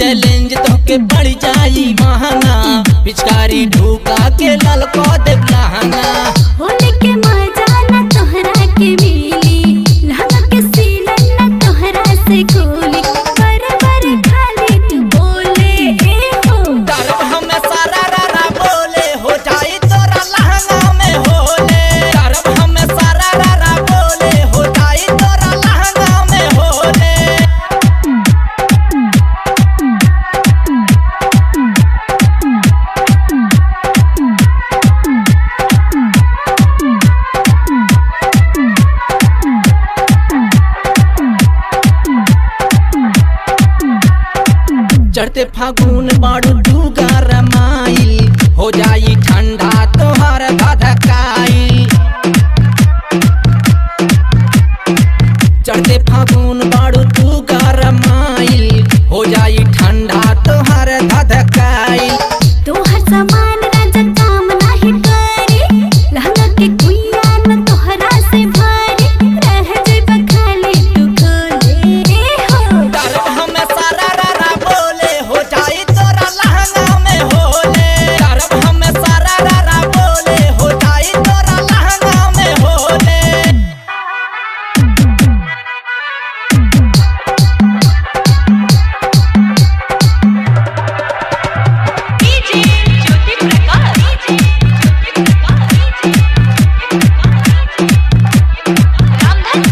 challenge तो के पड़ जाई महंगा पिचकारी ढूका के लल को दे लहंगा होली के मजा न तोहरा के मिली लहंगा के सीलन न तोहरा से खोली पर पर खाली तू बोले ए हो डरब हमें सारा रारा बोले हो जाई तोरा लहंगा में होले डरब हमें सारा रारा बोले हो जाई तोरा लहंगा में होले चढ़ते फागुन बाड़ू डूगा रमाइल हो जाई ठंडा तोहर धधकाइल चढ़ते फागुन बाड़ू डूगा रमाइल हो जाई ठंडा तोहर धधकाइल तोहर सामान राजा काम नाही करी लहंगा के कुइया न तोहरा से भारी रह जइबा खाली तू खोले ए हो डरब हमें सारा रारा बोले हो जाई तोरा लहंगा में होले डरब हमें सारा रारा बोले हो जाई तोरा लहंगा में होले डीजे ज्योति प्रकाश डीजे ज्योति प्रकाश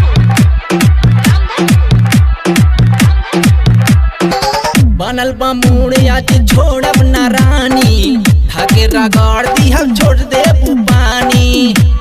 रामधनपुर बनल बा मूड आज छोड़ब ना रानी धागे रगड़ दी हम छोड़ दे पानी